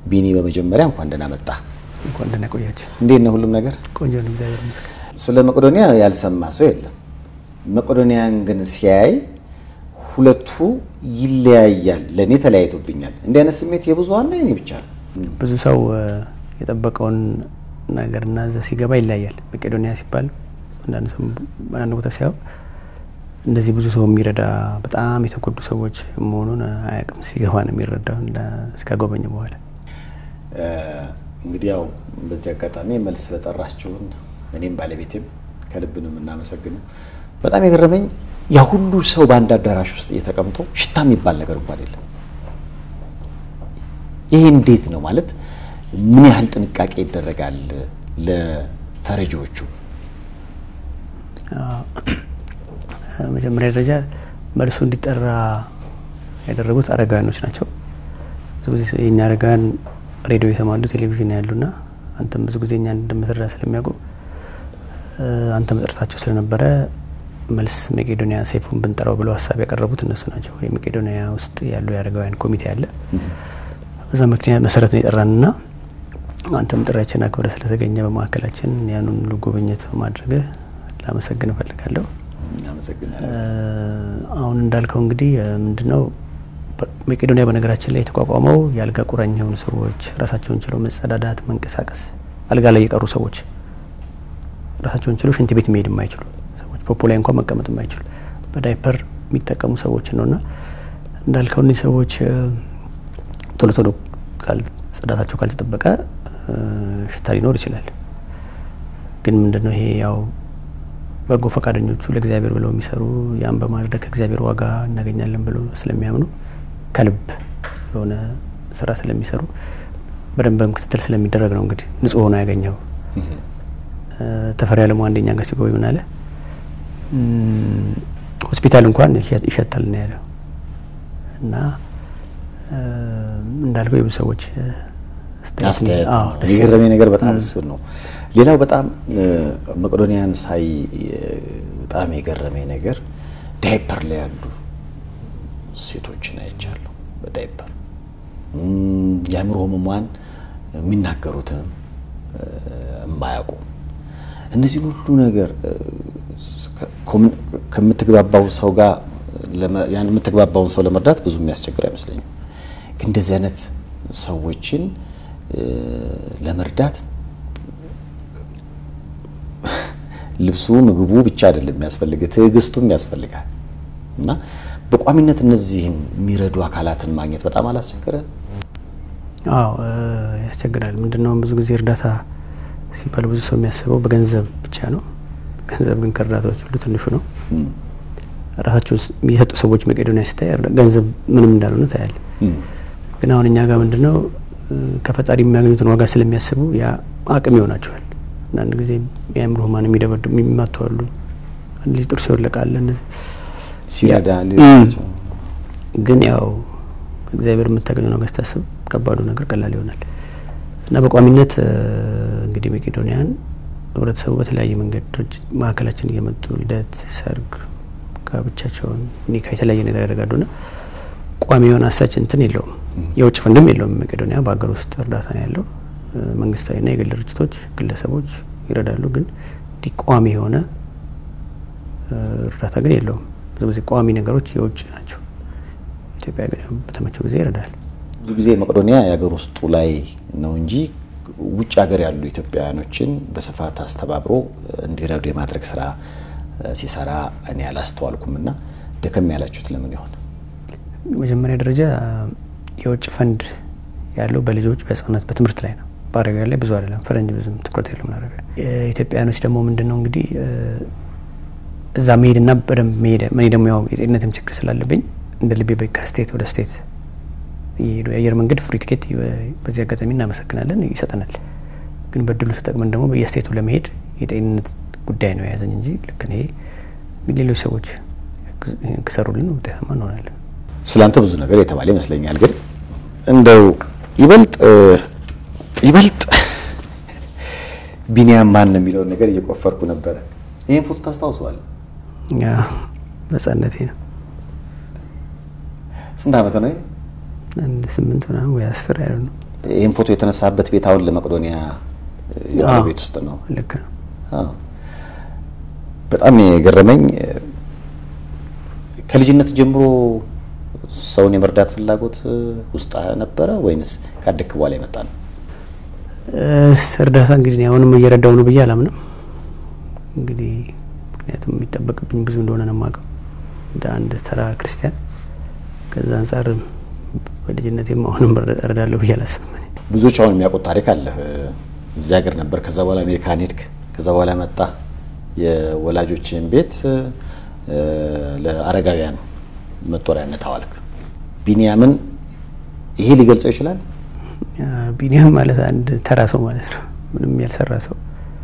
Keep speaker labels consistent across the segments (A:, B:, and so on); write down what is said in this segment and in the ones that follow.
A: ቢኒ በመጀመሪያ እንኳን ደህና መጣ።
B: እንኳን ደህና ቆያችሁ።
A: እንዴት ነው ሁሉም ነገር?
B: ቆንጆ ነው፣ እግዚአብሔር ይመስገን።
A: ስለ መቄዶንያ ያልሰማ ሰው የለም። መቄዶንያን ግን ሲያይ ሁለቱ ይለያያል። ለእኔ ተለያይቶብኛል። እንዲህ አይነት ስሜት የብዙሀን ነው የኔ ብቻ ነው?
B: ብዙ ሰው የጠበቀውን ነገርና እዛ ሲገባ ይለያያል። መቄዶንያ ሲባል አንዳንድ ሰው አንዳንድ ቦታ ሲያው እንደዚህ ብዙ ሰው የሚረዳ በጣም የተጎዱ ሰዎች መሆኑን አያውቅም። ሲገባ ነው የሚረዳው እስካጎበኘ በኋላ።
A: እንግዲህ ያው በዚህ አጋጣሚ መልስ ስለጠራችሁን እኔም ባለቤቴም ከልብ ነው የምናመሰግነው። በጣም የገረመኝ ያ ሁሉ ሰው በአንድ አዳራሽ ውስጥ እየተቀምጦ ሽታ የሚባል ነገር እንኳን የለም። ይሄ እንዴት ነው ማለት ምን ያህል ጥንቃቄ ይደረጋል ለተረጂዎቹ?
B: መጀመሪያ ደረጃ መልሱ እንዲጠራ ያደረጉት አረጋውያኖች ናቸው። ብዙ ጊዜ የኛ አረጋውያን ሬዲዮ ይሰማሉ፣ ቴሌቪዥን ያሉና አንተም ብዙ ጊዜ እኛ እንደምትረዳ ስለሚያውቁ አንተ መጥረታቸው ስለነበረ መልስ መቄዶንያ ሰይፉን ብንጠራው ብለው ሀሳብ ያቀረቡት እነሱ ናቸው። የመቄዶንያ ውስጥ ያሉ የአረጋውያን ኮሚቴ አለ። በዛ ምክንያት መሰረት ነው የጠራንና አንተም ጥሪያችን አክብረ ስለተገኘ በማዕከላችን ያንን ሁሉ ጉብኝት በማድረግ ላመሰግን እፈልጋለሁ። አሁን እንዳልከው እንግዲህ ምንድነው መቄዶንያ በነገራችን ላይ የተቋቋመው የአልጋ ቁራኛ የሆኑ ሰዎች ራሳቸውን ችለው መጸዳዳት፣ መንቀሳቀስ አልጋ ላይ የቀሩ ሰዎች ራሳቸውን ችለው ሽንት ቤት መሄድ የማይችሉ ሰዎች ፖፖ ላይ እንኳን መቀመጥ የማይችሉ በዳይፐር የሚጠቀሙ ሰዎች ነውና እንዳልከው እነዚህ ሰዎች ቶሎ ቶሎ ጽዳታቸው ካልተጠበቀ ሽታ ሊኖር ይችላል። ግን ምንድነው ይሄ ያው በጎ ፈቃደኞቹ ለእግዚአብሔር ብለው የሚሰሩ ያን በማድረግ ከእግዚአብሔር ዋጋ እናገኛለን ብለው ስለሚያምኑ ከልብ የሆነ ስራ ስለሚሰሩ በደንብም ክትትል ስለሚደረግ ነው እንግዲህ ንጹህ ሆኖ ያገኘው። ተፈሪ አለሙ አንደኛ ጋር ሲጎበኝ ምን አለ፣ ሆስፒታል እንኳን ይሸታል ነው ያለው። እና እንዳልከው የብዙ ሰዎች
A: አስተያየት የገረመኝ ነገር በጣም እሱ ነው። ሌላው በጣም መቄዶንያን ሳይ በጣም የገረመኝ ነገር ዳይፐር ላይ ያሉ ሴቶችን አይቻለሁ። በዳይፐር የአእምሮ ህሙማን የሚናገሩትንም የማያውቁ እነዚህን ሁሉ ነገር ከምትግባባው ሰው ጋር ያን የምትግባባውን ሰው ለመርዳት ብዙ የሚያስቸግር አይመስለኝም። ግን እንደዚህ አይነት ሰዎችን ለመርዳት ልብሱ ምግቡ ብቻ አይደለም የሚያስፈልግ፣ ትዕግስቱም ያስፈልጋል እና በቋሚነት እነዚህን የሚረዱ አካላትን ማግኘት በጣም አላስቸገረ?
B: አዎ ያስቸግራል። ምንድነው ብዙ ጊዜ እርዳታ ሲባል ብዙ ሰው የሚያስበው በገንዘብ ብቻ ነው። ገንዘብ ግን ከእርዳታዎች ሁሉ ትንሹ ነው። ራሳቸው የሚሰጡ ሰዎች መቄዶንያ ሲታይ ገንዘብ ምንም እንዳልሆነ ታያለ። ግን አሁን እኛ ጋር ምንድነው ከፈጣሪ የሚያገኙትን ዋጋ ስለሚያስቡ ያ አቅም ይሆናቸዋል። አንዳንድ ጊዜ የአእምሮ ህሙማን የሚደበዱ የሚማቱ አሉ። አንድ ልጅ ጥርሱ ይወለቃል።
A: ሲረዳ
B: ግን ያው እግዚአብሔር የምታገኘው ነገር ስታስብ ከባዱ ነገር ቀላል ይሆናል እና በቋሚነት እንግዲህ መቄዶንያን ህብረተሰቡ በተለያየ መንገድ ድርጅት ማዕከላችን እየመጡ ልደት፣ ሰርግ፣ ጋብቻቸውን ኒካ የተለያየ ነገር ያደርጋሉና ቋሚ የሆነ አሳች እንትን የለውም። የውጭ ፈንድም የለውም። መቄዶንያ በሀገር ውስጥ እርዳታ ነው ያለው። መንግስታዊና የግል ድርጅቶች፣ ግለሰቦች ይረዳሉ። ግን እንዲህ ቋሚ የሆነ እርዳታ ግን የለውም። ብዙ ጊዜ ቋሚ ነገሮች የውጭ ናቸው። ኢትዮጵያ ግን በተመቸው ጊዜ ይረዳል።
A: ብዙ ጊዜ መቄዶንያ የሀገር ውስጡ ላይ ነው እንጂ ውጭ ሀገር ያሉ ኢትዮጵያውያኖችን በስፋት አስተባብሮ እንዲረዱ የማድረግ ስራ ሲሰራ እኔ አላስተዋልኩም። እና ደከም ያላችሁት ለምን ይሆን?
B: መጀመሪያ ደረጃ የውጭ ፈንድ ያለው በልጆች በህጻናት በትምህርት ላይ ነው። በአረጋውያን ላይ ብዙ አይደለም። ፈረንጅ ብዙም ትኩረት የለውም። አረጋውያን ኢትዮጵያውያኖች ደግሞ ምንድን ነው እንግዲህ እዛ መሄድና በደንብ መሄድ እኔ ደግሞ ያው የጤንነትም ችግር ስላለብኝ እንደ ልቤ ከስቴት ወደ ስቴት እየሄዱ የአየር መንገድ ፍሪ ቲኬት በዚህ አጋጣሚ እናመሰግናለን ይሰጠናል። ግን በድሉ ተጠቅመን ደግሞ በየስቴቱ ለመሄድ የጤንነት ጉዳይ ነው የያዘኝ እንጂ ልክ ይሄ ሌሎች ሰዎች ከሰሩልን ውጤታማ እንሆናለን።
A: ስላንተ ብዙ ነገር የተባለ ይመስለኛል። ግን እንደው ይበልጥ ይበልጥ ቢኒያም ማን ነው የሚለውን ነገር እየቆፈርኩ ነበረ። ይህን ፎቶ ታስታውሰዋል?
B: በህጻነቴ ነው።
A: ስንት ዓመት ነው?
B: አንድ ስምንት ምናምን ወይ አስር ያሉ ነው።
A: ይህም ፎቶ የተነሳበት ቤት አሁን ለመቄዶንያ ያለ ቤት ውስጥ ነው።
B: ልክ ነው።
A: በጣም የገረመኝ ከልጅነት ጀምሮ ሰውን የመርዳት ፍላጎት ውስጥ ነበረ ወይንስ ካደግክ በኋላ የመጣ ነው?
B: እርዳታ እንግዲህ አሁንም እየረዳው ነው ብዬ አላምንም። እንግዲህ ምክንያቱም የሚጠበቅብኝ ብዙ እንደሆነ ነው የማውቀው እንደ አንድ ተራ ክርስቲያን። ከዛ አንጻር በልጅነቴም አሁንም እረዳለሁ ብዬ አላስብም።
A: ብዙዎች አሁን የሚያውቁት ታሪክ አለ። እዚህ ሀገር ነበር፣ ከዛ በኋላ አሜሪካን ሄድክ፣ ከዛ በኋላ መጣ የወላጆችን ቤት ለአረጋውያን መጦሪያነት አዋልክ። ቢንያምን ይሄ ሊገልጸው ይችላል?
B: ቢንያም ማለት አንድ ተራ ሰው ማለት ነው። ምንም ያልሰራ ሰው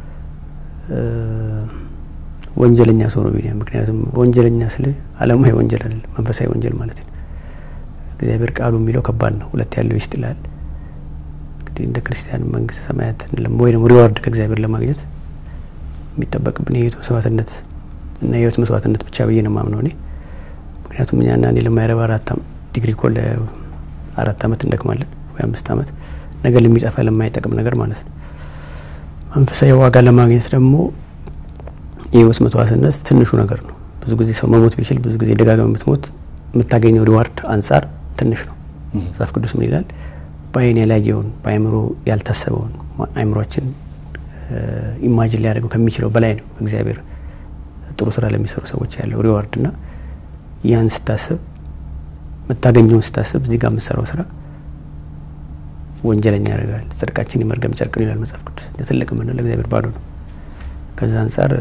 B: ወንጀለኛ ሰው ነው ቢንያም። ምክንያቱም ወንጀለኛ ስለ ዓለማዊ ወንጀል አይደለም፣ መንፈሳዊ ወንጀል ማለት ነው። እግዚአብሔር ቃሉ የሚለው ከባድ ነው። ሁለት ያለው ይስጥ ይላል። እንግዲህ እንደ ክርስቲያን መንግስተ ሰማያት ወይ ደግሞ ሪዋርድ ከእግዚአብሔር ለማግኘት የሚጠበቅብን የህይወት መስዋዕትነት እና የህይወት መስዋዕትነት ብቻ ብዬ ነው የማምነው እኔ። ምክንያቱም እኛና እኔ ለማይረባ አራት ዲግሪ እኮ ለአራት አመት እንደክማለን ወይ አምስት አመት ነገር ለሚጠፋ ለማይጠቅም ነገር ማለት ነው። መንፈሳዊ ዋጋ ለማግኘት ደግሞ የህይወት መስዋዕትነት ትንሹ ነገር ነው። ብዙ ጊዜ ሰው መሞት ቢችል ብዙ ጊዜ ደጋግመ የምትሞት የምታገኘው ሪዋርድ አንጻር ትንሽ ነው። መጽሐፍ ቅዱስ ምን ይላል? በአይን ያላየውን በአይምሮ ያልታሰበውን አይምሯችን ኢማጂን ሊያደርገው ከሚችለው በላይ ነው እግዚአብሔር ጥሩ ስራ ለሚሰሩ ሰዎች ያለው ሪዋርድ እና ያን ስታስብ የምታገኘውን ስታስብ እዚህ ጋር የምትሰራው ስራ ወንጀለኛ ያደርጋል። ጽድቃችን የመርገም ጨርቅ ነው ይላል መጽሐፍ ቅዱስ። ትልቅ የምንለው ለእግዚአብሔር ባዶ ነው። ከዛ አንጻር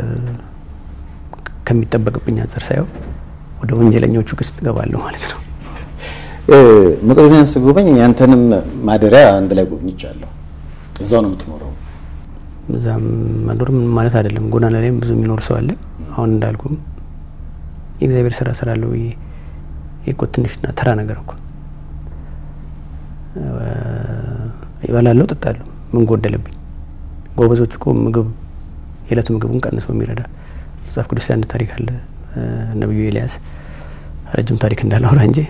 B: ከሚጠበቅብኝ አንጻር ሳየው ወደ ወንጀለኞቹ ክስ እገባለሁ ማለት ነው።
A: መቄዶንያን ስጎበኝ ያንተንም ማደሪያ አንድ ላይ ጎብኝቻለሁ። እዛው ነው የምትኖረው?
B: እዛም መኖር ምን ማለት አይደለም። ጎዳና ላይም ብዙ የሚኖር ሰው አለ። አሁን እንዳልኩም የእግዚአብሔር ስራ ስራለሁ ብዬ እኮ ትንሽና ተራ ነገር እኮ ይበላለሁ፣ ጠጣለሁ። ምን ጎደለብኝ? ጎበዞች እኮ ምግብ የዕለት ምግቡን ቀንሰው የሚረዳ መጽሐፍ ቅዱስ ላይ አንድ ታሪክ አለ። ነቢዩ ኤልያስ ረጅም ታሪክ እንዳላወራ እንጂ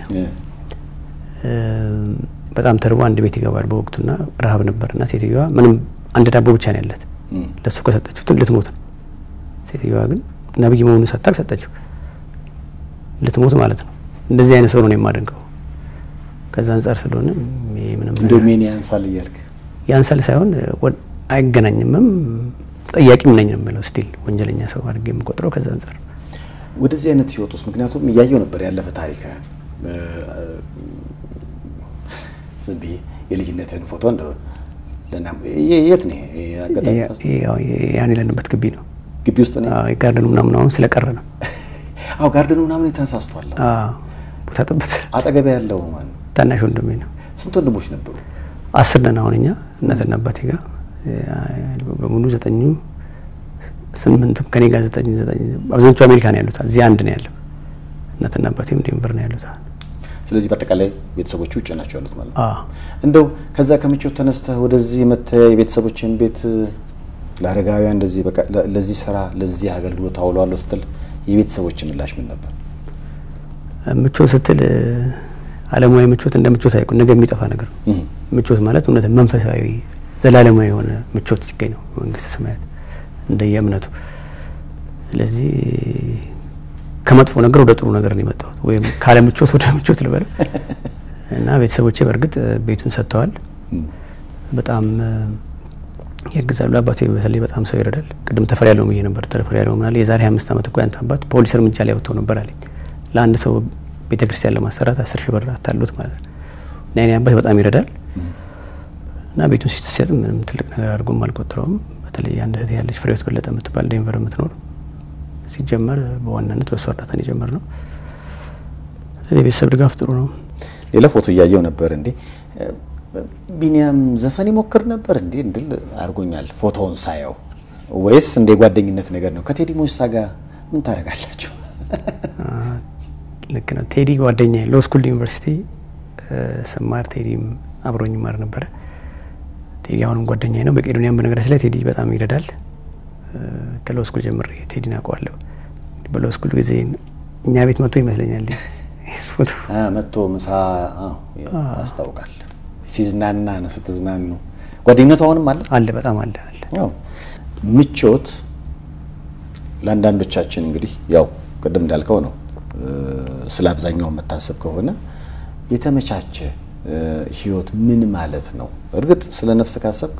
B: በጣም ተርቦ አንድ ቤት ይገባል በወቅቱና ረሀብ ነበርና ሴትዮዋ ምንም አንድ ዳቦ ብቻ ነው ያለት። ለእሱ ከሰጠችው ልትሞት ነው። ሴትዮዋ ግን ነቢይ መሆኑን ሰታቅ ሰጠችው። ልትሞት ማለት ነው። እንደዚህ አይነት ሰው ነው የማደንቀው። ከዛ አንጻር ስለሆነ ምንም
A: እንደው ሜን ያንሳል እያልክ
B: ያንሳል ሳይሆን አይገናኝምም ተጠያቂም ነኝ ነው የምለው። ስቲል ወንጀለኛ ሰው አድርጌ የምቆጥረው ከዛ አንጻር
A: ወደዚህ አይነት ህይወት ውስጥ ምክንያቱም እያየው ነበር ያለፈ ታሪክ ዝም ብዬ የልጅነትህን ፎቶ እንደው የት ነው አጋጣሚ
B: ያን የለንበት ግቢ ነው
A: ግቢ ውስጥ ነው
B: ጋርደኑ ምናምን አሁን ስለቀረ ነው።
A: አዎ ጋርደኑ ምናምን የተነሳስቷል።
B: ቦታ ጥበት
A: አጠገቤ ያለው ማለት
B: ታናሽ ወንድሜ ነው።
A: ስንት ወንድሞች ነበሩ?
B: አስር ነን አሁን እኛ እናትና አባቴ ጋር በሙሉ ዘጠኙ ስምንቱ ከኔ ጋር ዘጠኝ ዘጠኝ አብዛኞቹ አሜሪካ ነው ያሉት። እዚህ አንድ ነው ያለው። እናትና አባቴም ዴንቨር ነው ያሉት።
A: ስለዚህ በአጠቃላይ ቤተሰቦች ውጭ ናቸው ያሉት ማለት ነው።
B: አዎ
A: እንደው ከዛ ከምቾት ተነስተህ ወደዚህ መተህ የቤተሰቦችን ቤት ለአረጋውያን እንደዚህ በቃ ለዚህ ስራ ለዚህ አገልግሎት አውለዋለሁ ስትል የቤተሰቦች ምላሽ ምን ነበር?
B: ምቾት ስትል ዓለማዊ ምቾት እንደ ምቾት አይቁ ነገ የሚጠፋ ነገር ነው። ምቾት ማለት እውነት መንፈሳዊ ዘላለማዊ የሆነ ምቾት ሲገኝ ነው መንግስተ ሰማያት እንደየእምነቱ። ስለዚህ ከመጥፎ ነገር ወደ ጥሩ ነገር ነው የመጣሁት፣ ወይም ካለ ምቾት ወደ ምቾት ልበል እና ቤተሰቦቼ በእርግጥ ቤቱን ሰጥተዋል። በጣም ያግዛሉ። አባቴ በተለይ በጣም ሰው ይረዳል። ቅድም ተፈሪ ያለው ብዬ ነበር። ተፈሪ ያለው ምናለ የዛሬ አምስት ዓመት እኮ ያንተ አባት ፖሊስ እርምጃ ላይ ወጥተው ነበር አለኝ። ለአንድ ሰው ቤተ ክርስቲያን ለማሰራት አስር ሺህ ብር አታሉት ማለት ነው። እና የኔ አባት በጣም ይረዳል እና ቤቱን ሲሰጥ ምንም ትልቅ ነገር አድርጎም አልቆጥረውም። በተለይ አንድ እህት ያለች ፍሬህይወት በለጠ የምትባል ዴንቨር የምትኖር ሲጀመር በዋናነት በእሱ እርዳታን የጀመር ነው። ስለዚህ የቤተሰብ ድጋፍ ጥሩ ነው።
A: ሌላ ፎቶ እያየው ነበር እንዴ ቢኒያም ዘፈን ይሞክር ነበር እንዴ እንድል አድርጎኛል ፎቶውን ሳየው። ወይስ እንደ ጓደኝነት ነገር ነው? ከቴዲ ሞሳ ጋር ምን ታደርጋላችሁ?
B: ልክ ነው። ቴዲ ጓደኛ ሎ ስኩል ዩኒቨርሲቲ ስማር ቴዲም አብሮኝ ይማር ነበረ። ቴዲ አሁንም ጓደኛ ነው። በቄዶኒያም በነገራችን ላይ ቴዲ በጣም ይረዳል። ከሎ ስኩል ጀምሬ ቴዲን አውቀዋለሁ። በሎ ስኩል ጊዜ እኛ ቤት መጥቶ ይመስለኛል ፎቶ
A: መጥቶ ምሳ ያስታውቃል ሲዝናና ነው ስትዝናኑ። ጓደኝነቱ አሁንም አለ
B: አለ በጣም አለ አለ።
A: ያው ምቾት ለአንዳንዶቻችን እንግዲህ ያው ቅድም እንዳልከው ነው። ስለ አብዛኛው የምታስብ ከሆነ የተመቻቸ ህይወት ምን ማለት ነው? እርግጥ ስለ ነፍስ ካሰብክ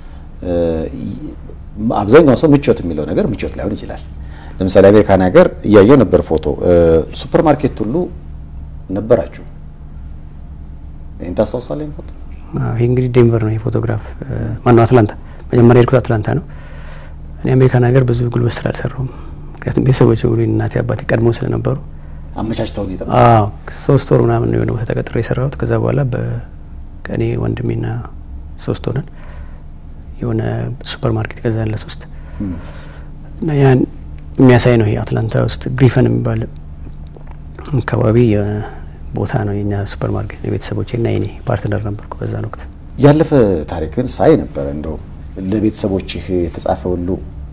A: አብዛኛው ሰው ምቾት የሚለው ነገር ምቾት ላይሆን ይችላል። ለምሳሌ አሜሪካን ሀገር እያየው ነበር ፎቶ ሱፐር ማርኬት ሁሉ ነበራችሁ። ይህን ታስታውሳለህ? ፎቶ
B: ይህ እንግዲህ ዴንቨር ነው የፎቶግራፍ ማነው አትላንታ። መጀመሪያ የሄድኩት አትላንታ ነው። እኔ አሜሪካን ሀገር ብዙ ጉልበት ስራ አልሰራውም። ምክንያቱም ቤተሰቦች ሁሉ እናቴ አባቴ ቀድሞ ስለነበሩ
A: አመቻችተውን የጠ
B: ሶስት ወር ምናምን የሆነ ቦታ ተቀጥሬ የሰራሁት። ከዛ በኋላ በቀኔ ወንድሜና ሶስት ሆነን የሆነ ሱፐር ማርኬት ገዛን ለሶስት እና ያን የሚያሳይ ነው። ይሄ አትላንታ ውስጥ ግሪፈን የሚባል አካባቢ ቦታ ነው የኛ ሱፐር ማርኬት ነው። የቤተሰቦቼ እና የኔ ፓርትነር ነበርኩ በዛን ወቅት።
A: ያለፈ ታሪክን ሳይ ነበረ እንደው ለቤተሰቦችህ የተጻፈ ሁሉ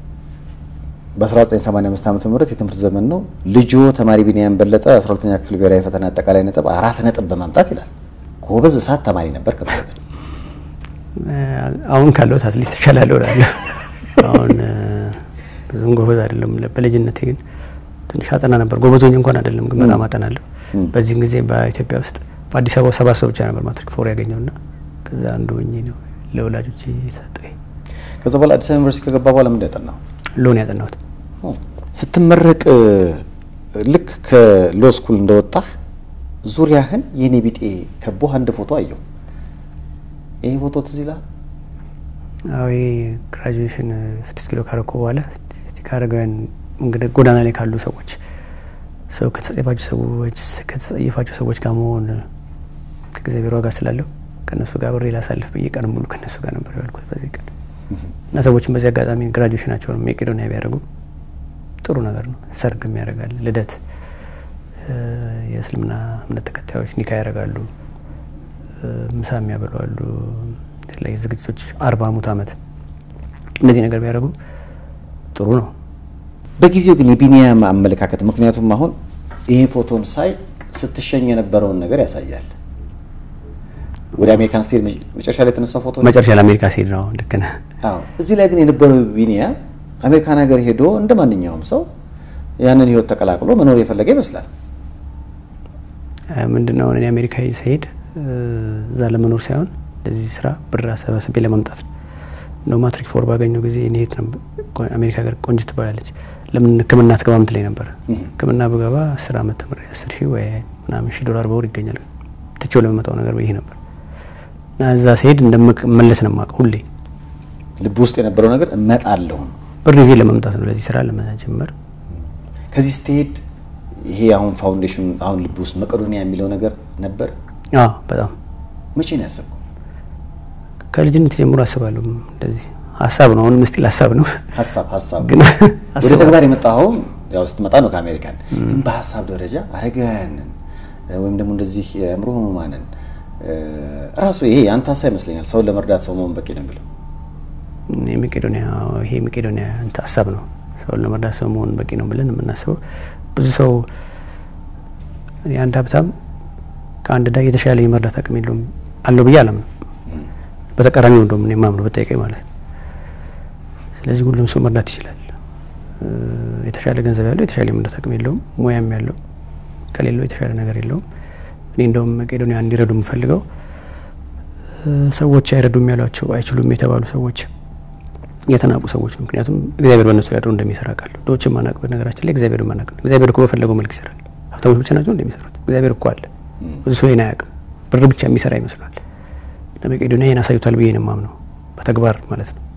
A: በ1985 ዓመተ ምህረት የትምህርት ዘመን ነው። ልጆ ተማሪ ቢኒያም በለጠ 12ኛ ክፍል ብሔራዊ ፈተና አጠቃላይ ነጥብ አራት ነጥብ በማምጣት ይላል። ጎበዝ እሳት ተማሪ ነበር ከማለት ነው።
B: አሁን ካለሁት አትሊስት እሻላለሁ እላለሁ። አሁን ብዙም ጎበዝ አይደለም። በልጅነቴ ግን ትንሽ አጠና ነበር። ጎበዞኝ እንኳን አይደለም ግን በጣም አጠናለሁ። በዚህም ጊዜ በኢትዮጵያ ውስጥ በአዲስ አበባ ሰባት ሰው ብቻ ነበር ማትሪክ ፎር ያገኘውና ከዛ አንዱ ሆኜ ነው ለወላጆች የተሰጠኝ።
A: ከዛ በኋላ አዲስ አበባ ዩኒቨርሲቲ ከገባ በኋላ ምንድን ያጠናው?
B: ሎን ያጠናሁት።
A: ስትመረቅ ልክ ከሎ ስኩል እንደወጣህ ዙሪያህን የኔ ቢጤ ከቦህ አንድ ፎቶ አየሁ። ይሄ ፎቶ ትዝ ይልሃል?
B: አዎ ግራጁዌሽን ስድስት ኪሎ ካረኩ በኋላ ከአረጋውያን እንግዲህ ጎዳና ላይ ካሉ ሰዎች ሰው ከተጸየፋቸው ሰዎች ከተጸየፋቸው ሰዎች ጋር መሆን ከእግዚአብሔር ዋጋ ስላለው ከእነሱ ጋር ብሬ ላሳልፍ ብዬ ቀን ሙሉ ከእነሱ ጋር ነበር ያልኩት በዚህ ቀን እና ሰዎችን በዚህ አጋጣሚ ግራጁዌሽናቸውን መቄዶንያ ቢያደርጉ ጥሩ ነገር ነው። ሰርግም ያደርጋል፣ ልደት፣ የእስልምና እምነት ተከታዮች ኒካ ያደርጋሉ፣ ምሳ የሚያበሏሉ፣ የተለያዩ ዝግጅቶች፣ አርባ ሙት ዓመት እነዚህ ነገር ቢያደርጉ ጥሩ ነው።
A: በጊዜው ግን የቢኒያም አመለካከት ምክንያቱም አሁን ይሄ ፎቶን ሳይ ስትሸኝ የነበረውን ነገር ያሳያል። ወደ አሜሪካን ስቴት መጨረሻ ላይ የተነሳው ፎቶ
B: መጨረሻ ለአሜሪካ ሲሄድ ነው። ልክ ነህ።
A: አዎ። እዚህ ላይ ግን የነበረው ቢኒያም አሜሪካን ሀገር ሄዶ እንደ ማንኛውም ሰው ያንን ህይወት ተቀላቅሎ መኖር የፈለገ ይመስላል።
B: ምንድነው እኔ አሜሪካ ሲሄድ እዛ ለመኖር ሳይሆን ለዚህ ስራ ብር አሰባስቤ ለመምጣት ነው። እንደው ማትሪክ ፎር ባገኘው ጊዜ እኔ የት ነበር አሜሪካ ሀገር ቆንጅት ትባላለች። ለምን ሕክምና ትገባ ምትለኝ ነበር። ሕክምና ብገባ አስር አመት ተምሬ አስር ሺህ ወይ ምናምን ሺህ ዶላር በወር ይገኛል። ትቼው ለመመጣው ነገር ይሄ ነበር እና እዛ ሲሄድ እንደምመለስ ነው የማውቀው ሁሌ
A: ልብ ውስጥ የነበረው ነገር እመጣለሁ ነው።
B: ብር ይዤ ለመምጣት ነው ለዚህ ስራ ለመጀመር።
A: ከዚህ ስትሄድ ይሄ አሁን ፋውንዴሽን አሁን ልብ ውስጥ መቄዶንያ የሚለው ነገር ነበር።
B: አዎ በጣም
A: መቼ ነው ያሰብከው?
B: ከልጅነት ጀምሮ አስባለሁ። እንደዚህ ሀሳብ ነው፣ አሁንም ስቲል ሀሳብ ነው።
A: ሀሳብ ሀሳብ
B: ግን
A: ወደ ተግባር የመጣኸው ያው ስትመጣ ነው ከአሜሪካን። ግን በሀሳብ ደረጃ አረጋውያንን ወይም ደግሞ እንደዚህ የአእምሮ ህሙማንን ራሱ ይሄ የአንተ ሀሳብ ይመስለኛል። ሰውን ለመርዳት ሰው መሆን በቂ ነው የሚለው
B: የመቄዶንያ ይሄ የመቄዶንያ እንትን ሀሳብ ነው። ሰውን ለመርዳት ሰው መሆን በቂ ነው ብለን የምናስበው ብዙ ሰው የአንድ ሀብታም ከአንድ ዳ የተሻለ የመርዳት አቅም የለውም አለው ብዬ አላምንም። በተቃራኒው እንደውም እኔ የማምነው ብጠይቀኝ ማለት ነው። ስለዚህ ሁሉም ሰው መርዳት ይችላል። የተሻለ ገንዘብ ያለው የተሻለ የመርዳት አቅም የለውም፣ ሙያም ያለው ከሌለው የተሻለ ነገር የለውም። እኔ እንደውም መቄዶንያ እንዲረዱ የምፈልገው ሰዎች አይረዱም ያሏቸው አይችሉም የተባሉ ሰዎች የተናቁ ሰዎች ነው። ምክንያቱም እግዚአብሔር በእነሱ ያድሮ እንደሚሰራ ቃለሁ ድሆችን ማናቅ በነገራችን ላይ እግዚአብሔር ማናቅ ነው። እግዚአብሔር እኮ በፈለገው መልክ ይሰራል። ሀብታሞች ብቻ ናቸው እንደሚሰሩት። እግዚአብሔር እኮ አለ። ብዙ ሰው ይህን አያውቅም። ብር ብቻ የሚሰራ ይመስሏል። ለመቄዶንያ ይህን አሳይቷል ብዬ ነው የማምነው፣ በተግባር ማለት ነው።